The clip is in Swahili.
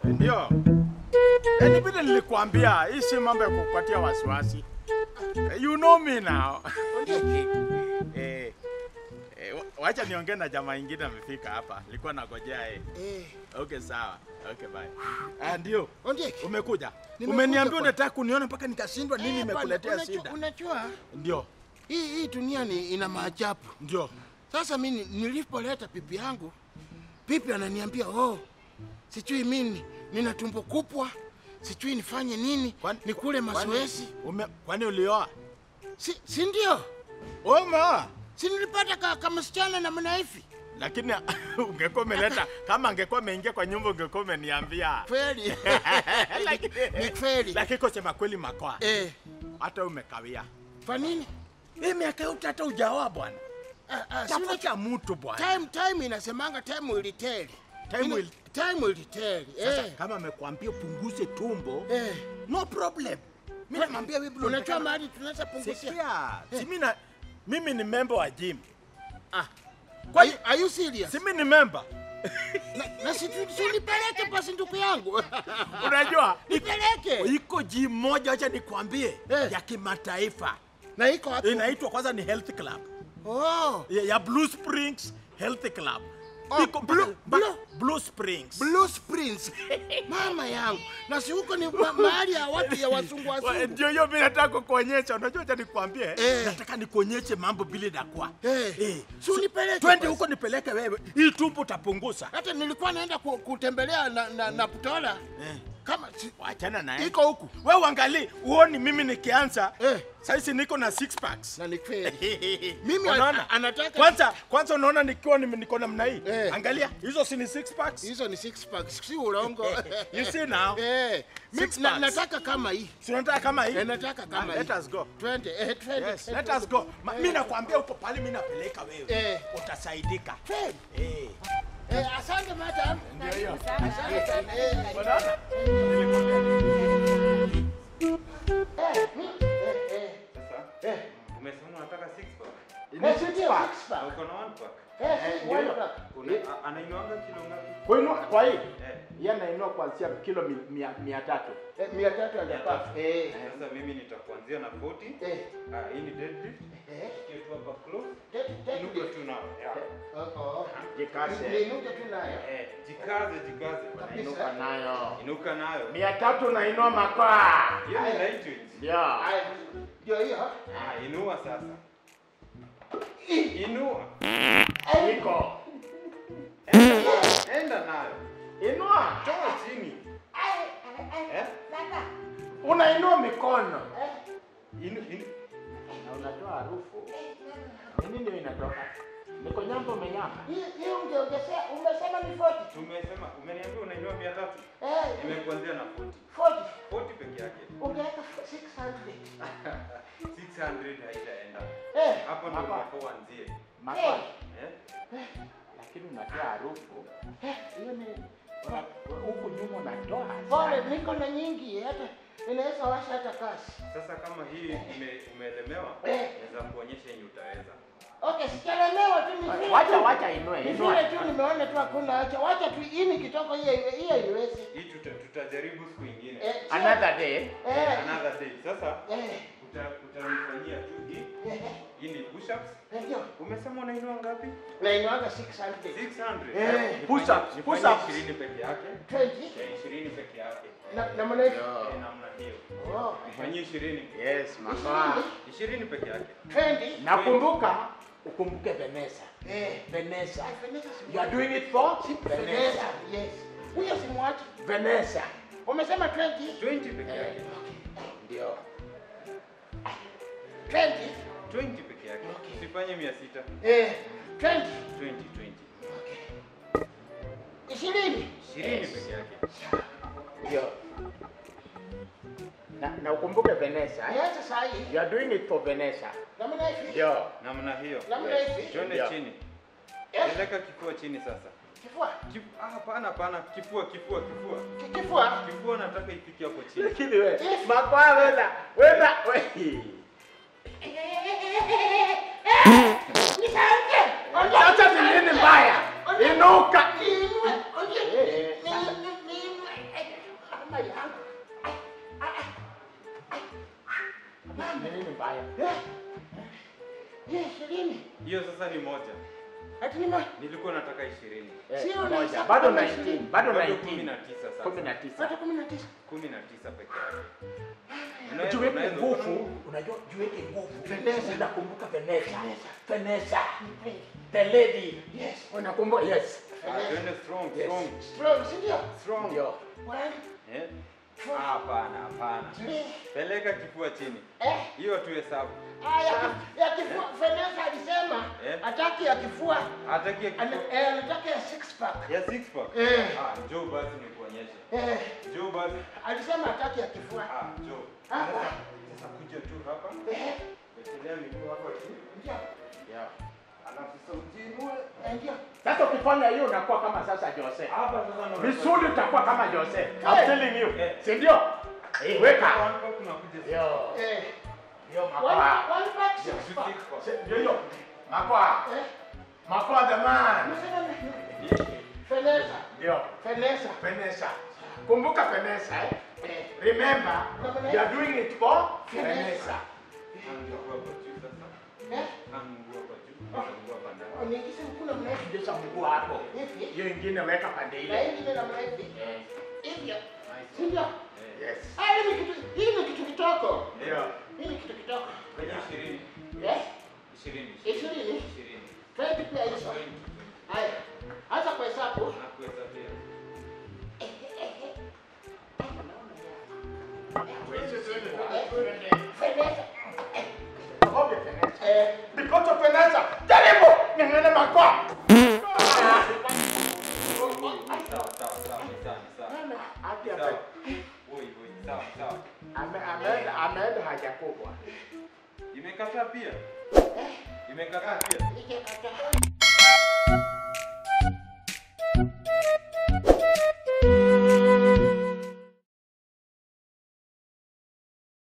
Ndio. Yaani vile nilikwambia, hii si mambo ya kukupatia wasiwasi. Eh, You know me now. eh, eh, wa- wacha niongee na jamaa ingine amefika hapa. Nilikuwa nagojea eh. Eh, Okay, sawa. Okay, bye. Ah, ndio. Ondieki. Umekuja. Nimekuja Umeniambia kwa- unataka kuniona mpaka nikashindwa nini Eh, bwana, imekuletea unajua- shida. Unajua Ndio. hii hii dunia ni ina maajabu. Ndio. Sasa mimi nilipoleta pipi yangu, pipi ananiambia oh, sijui mimi nina tumbo kubwa, sijui nifanye nini, Kwani- nikule mazoezi. Ume, kwani ulioa? Si, si ndio? Umeoa? Si nilipata ka, kama msichana namna hivi Lakini ungekuwa umeleta kama angekuwa ameingia kwa nyumba ungekuwa umeniambia. kweli? Lakini- Ni kweli. Lakini kusema kweli makoa. Eh, Hata umekawia. kwa nini? Hii miaka yote hata hujaoa bwana. Ah, ah, si unajua- Tafuta mtu bwana. time time inasemanga time will tell. Time Ina- will- time will tell. Sasa Eh, kama amekwambia upunguze tumbo, eh. no problem. Mimi namwambia wewe bro. Unajua mahali tunaweza punguzia. Sikia, si mimi na mimi ni member wa gym. Ah. Are Kwani you- Are you serious? si mimi ni member? Na, na si tu- si unipeleke basi ndugu yangu. Unajua Nipeleke. iko gym moja, acha nikwambie, Eh. ya kimataifa Na iko wapi? inaitwa kwanza ni Health Club Oh, ya, ya Blue Springs Health Club. Oh, Iko Blue- mpaka- mpaka Blue- Blue Springs. Blue Springs. Mama yangu. Na si huko ni ma- mahali ya watu ya wazungu Wa- wazungu. Ndio hiyo mimi nataka kukuonyesha. Unajua acha nikwambie, Eh. nataka nikuonyeshe mambo bila dakwa. Eh. Si unipeleke Twende basi. huko nipeleke wewe. Hii tumbo utapunguza. Hata nilikuwa naenda ku, kutembelea na, na, na Putola. Eh. Kama si, Wachana naye. iko huku. Wewe uangalie, uoni mimi nikianza. Eh. Sasa niko na six packs. Na ni kweli. Mimi Unaona? a- anataka- kwanza kwanza unaona nikiwa nime- niko namna hii. Eh. Angalia, hizo si ni six packs. Hizo ni six packs, si ulongo. You see now? Eh, mimi Six na, packs. nataka kama hii. Si unataka kama hii? Eh, nataka kama Ah, hii. Let us go. Twende, eh, twende. Yes, let us go. Ma- Mimi nakwambia uko pale mimi napeleka wewe. Eh. Utasaidika. Twende. Eh. Eh, asante madam. Ndio hiyo. Asante sana. Eh, Unaona? eh, mi- eh, eh. Sasa Eh. umesema unataka six pack Eh, si ndio, six na pack. uko na one pack. Eh, si ndio one hiyo. pack. Una, a- anainuanga kilo ngapi? Kuinua kwa hii. Eh. Yeye anainua kuanzia kilo mi- mia, mia tatu. Eh, mia tatu and a half. Eh, Sasa mimi nitakuanzia na 40. eh, Ah, hii ni deadlift. eh. Shikia tu hapa close. Take- take Inuka it. tu nao. Yeah. Oh, oh. Jikaze. Niinuke tu nayo. Eh, jikaze jikaze. Kabisa. Inuka nayo. Inuka nayo. Mia tatu nainua makaa. Hiyo ni light weight. Ndio. Haya, Ndio hiyo. Ah, inua sasa. Inua. Iko. Enda nayo. Inua. Toa chini. Eh? Unainua mikono. Inu, inu. Na unatoa harufu. Ni nini inatoka? Niko nyamba umenyamba. Hii hii ungeongezea, umesema ni 40. Tumesema umeniambia unainua 300. Eh, Nimekuanzia na 40. 40. 40 peke yake. Ungeweka 600. 600 haitaenda. Eh, Hapo ndo Hapa. unafaa uanzie. Makaa. Eh? Lakini unatoa harufu. Hiyo ni una- huku nyuma unatoa. pole, niko na nyingi hata inaweza washa hata kasi. Sasa kama hii ume, umeelemewa, Eh. naweza kuonyesha yenye utaweza. Okay, sijalemewa tu ni vile. Wacha tu- wacha inue. Ni Inua. vile tu nimeona tu hakuna acha. Wacha tu hii ni kitoko hiyo hiyo iweze. Hii tuta, tutajaribu siku ingine. Eh, sio- Another day. Eh, Another day. Sasa eh, uta, utanifanyia tu hii. eh, Hii ni push-ups. eh, ndio. Umesema unainua ngapi? Na inawaga 600. 600. Eh. Nifanye- Push-ups, nifanye push-ups. 20 peke yake. 20. Eh, 20 peke yake. Na na maana hivi. Eh, namna hiyo. Oh, Nifanyie 20. Yes, makaa. 20 peke yake. 20. Nakumbuka ukumbuke Vanessa. Eh, Vanessa. Vanessa si- You are doing it for Vanessa, Vanessa. yes. Huyo simwachi. Vanessa. Umesema 20? 20 peke yake. Ndio. 20. 20 peke yake. Usifanye 600. Eh, 20. 20 20. Ishirini. 20 peke yake. Ndio. Na, na ukumbuke Vanessa. eh? Niache saa hii. You are doing it for Vanessa. Namna hivi. Ndio. Namna hiyo. Namna hivi. Twende Yeah. chini. Eh, Peleka kifua chini sasa. Kifua. Kif- ah, hapana hapana, kifua kifua kifua. Ki- Kifua. Kifua nataka ifike hapo chini. Lakini wewe, makwaa wela, wela, wewe. Nisauke. Ongea. Sasa ni nini mbaya? Inuka. Niinue. Ongea. Eh, Ni- ni- niinue. haya. Eh? Eh, ishirini. Hiyo sasa ni moja. Ati ni ma- Nilikuwa nataka ishirini. Eh, Sio moja. unahesabu Bado kama 19, ishirini. bado Bado kumi 19. na tisa sasa. Kumi na tisa. Hata kumi na tisa. Kumi na tisa peke yake. Unaweza- Jiweke unaweza- nguvu, unajua jiweke nguvu. Vanessa. Unakumbuka Vanessa. Vanessa. The lady. Yes. Unakumbuka? Yes. Ah, Twende strong, Yes. strong, Strong, si ndio? strong. Ndio. One, Eh? Ah, Hapana, hapana. three. Peleka kifua chini. Eh? Hiyo tu hesabu. Ah, ya ki- ya kifua. Vanessa alisema Eh? hataki ya kifua. Hataki ya Ana- kifua. eh, anataka ya six pack. Ya six pack. Eh. Ah, njoo basi nikuonyeshe. Eh, Njoo basi. alisema hataki ya kifua. Ah, njoo. Hapa. Sasa sasa kuja tu hapa. Eh, Wekelea miguu hapa chini. ndio. Yeah. Alafu sasa ujiinue. Eh, ndio. Sasa ukifanya hiyo unakuwa kama sasa Jose. Hapa sasa ndo Misuli utakuwa kama Jose. I'm Eh. telling you. Eh. Si ndio? Eh, weka. Hapa kunakuja sasa. Yo. Eh, Yo one, makoa. one pack, six Six pack. pack. Si- Ndio hiyo. Makoa. Eh, Makoa the man. unasema ni- Vanessa. Ndio. Vanessa. Vanessa. Kumbuka Vanessa eh? Eh, Remember, you are doing it for Vanessa. Mguu hapa juu sasa. eh, Mguu hapa juu. Mguu hapa ndani. uniingize mkono namna hivi. Ndio mguu hapo. Hivi. Hiyo ingine weka pande Na ile. hii ingine namna hivi. Eh, Hivyo. Si ndio? Eh. Yes. Ah, hii ni kitu, hii ni kitu kitoko. Ndio. Hii ni kitu kitoko. Kwenye ishirini. Eh? Ishirini. Ishirini. Ishirini. Twenty pia hizo. Haya. Anza kuhesabu. Nakuhesabia. Vanessa. Okay, Vanessa. Eh, Because of Vanessa. Jaribu. Ng'ang'ana makoa. Sawa, sawa, sawa, ni sawa, ni sawa. Hadi Sawa. hapa. Oi, oi, sawa, sawa. Ame- Ameenda ameenda haja kubwa. Imekataa pia. Imekataa pia. ikikata.